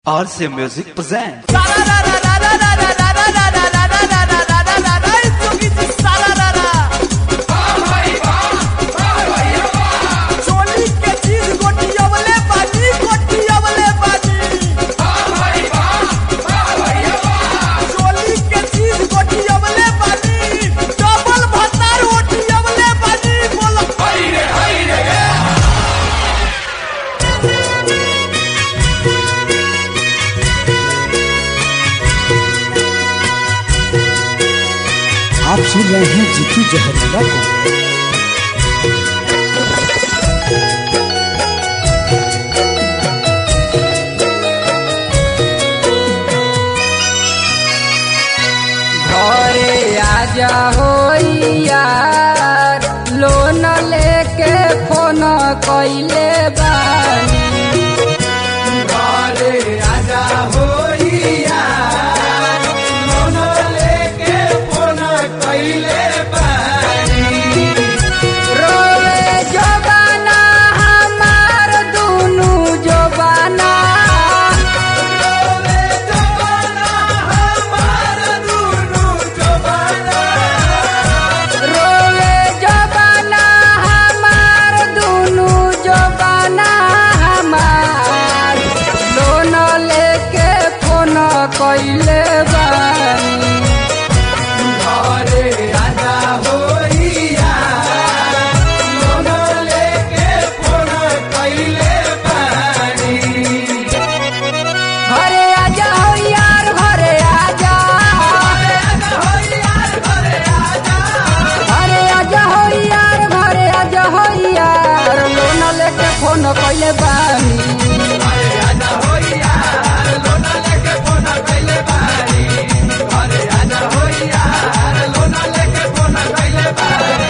RC Music presents. चोली के चीज गोटियवले बाजी गोटियवले बाजी चोली के चीज गोटियवले बाजी डबल भतार ओटियवले बाजी बोलो आप सुन रहे हैं जीतू जहरीला को घरे आजा हो यार लोन लेके फोन कइले बानी घरे आजा हो यार लोन लेके फोन कइले बानी रोवे जबाना हमार दुनु जबाना रोवे जबाना हमार दुनु जबाना रोवे जबाना हमार दुनु जबाना हमार लोन लेके फोन कइले बानी घरे आजा होइया लोन लेके फोन कइले बानी घरे आजा हो यार घरे आजा घरे आजा हो यार घरे आजा घरे आजा हो यार घरे आजा हो यार लोन लेके फोन कइले बानी घरे आजा हो यार लोन लेके फोन कइले बानी घरे आजा हो यार लोन लेके फोन कइले बानी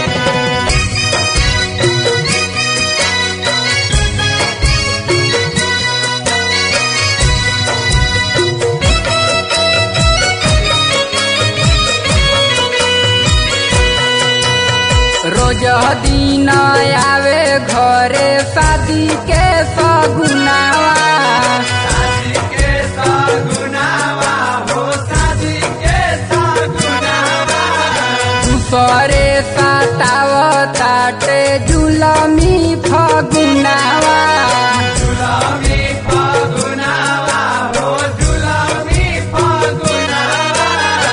रोज दिन आवे घरे शादी के सगुनावा शादी के सगुनावा हो शादी के सगुनावा दूसरे सताव ताटे जुलमी फगुनावा जुलमी फगुनावा हो जुलमी फगुनावा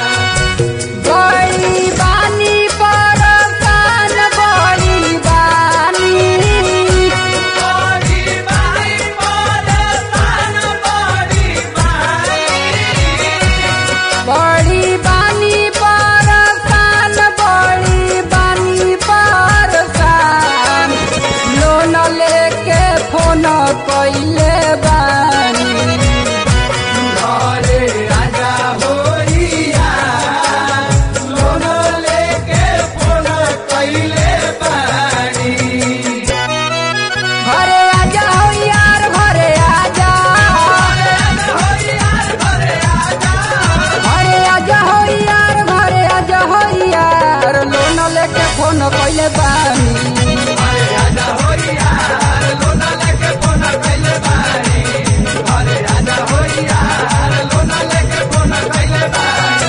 बड़ी बानी परसान बड़ी बानी बड़ी बानी परसान बड़ी बानी बड़ी बानी परसान बड़ी बानी परसान लोन लेके फोन कइले बानी घरे राजा होइया लोन लेके फोन कइले बानी घरे आजा हो यार घरे आजा घरे आजा हो यार घरे आजा हो यार लोन लेके फोन कइले बानी घरे आजा हो यार लोन लेके फोन कइले बानी घरे आजा हो यार लोन लेके फोन कइले बानी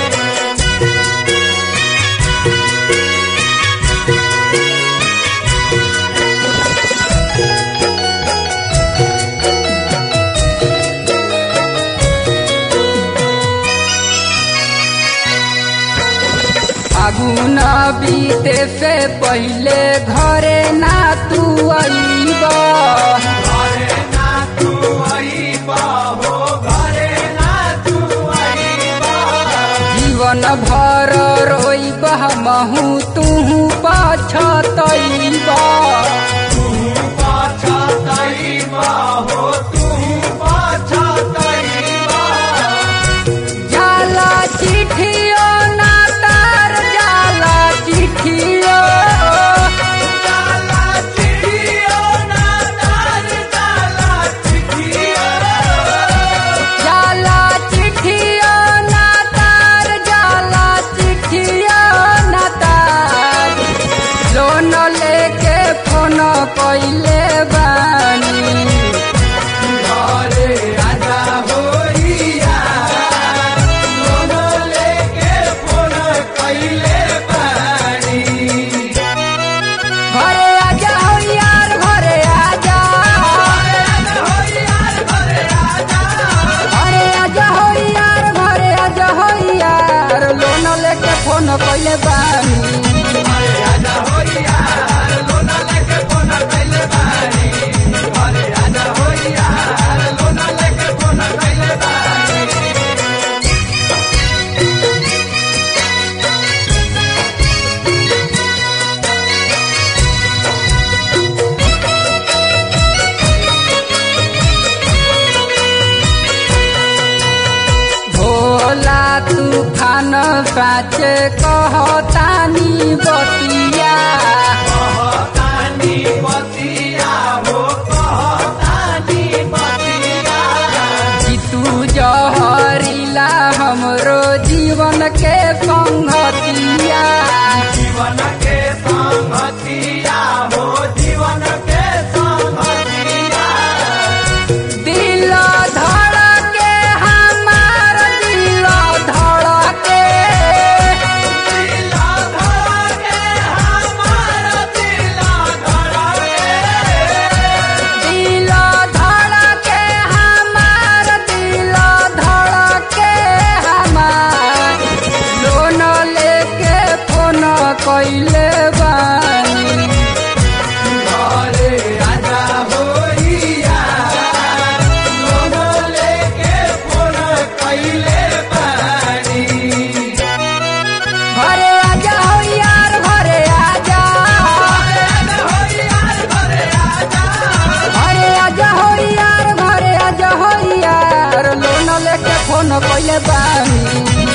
फागुन बीते से पहले घरे ना तू अइब घरे ना तू अइब हो घरे ना तू अइब जीवन भर रोइब हमहू तू पछतइब तू पछतइब हो तू पछतइब जाला चिठियो ना तार जाला चिठियो जाला चिठियो साचे कहतानी बतिया जीतू जहरीला हमरो जीवन के संगतिया जीवन के संगतिया हो जीवन के संगतिया दिल धड़के हमार दिल धड़के दिला धड़के हमारा दिला धड़के दिल धड़के हमार दिल धड़के हमार लोन लेके फोन कैले बानी घरे आजा होइया लोनो लेके फोन कइले बानी घरे आजा हो यार घरे आजा घरे आजा हो यार घरे आजा हो यार लोन लेके फोन कैले बानी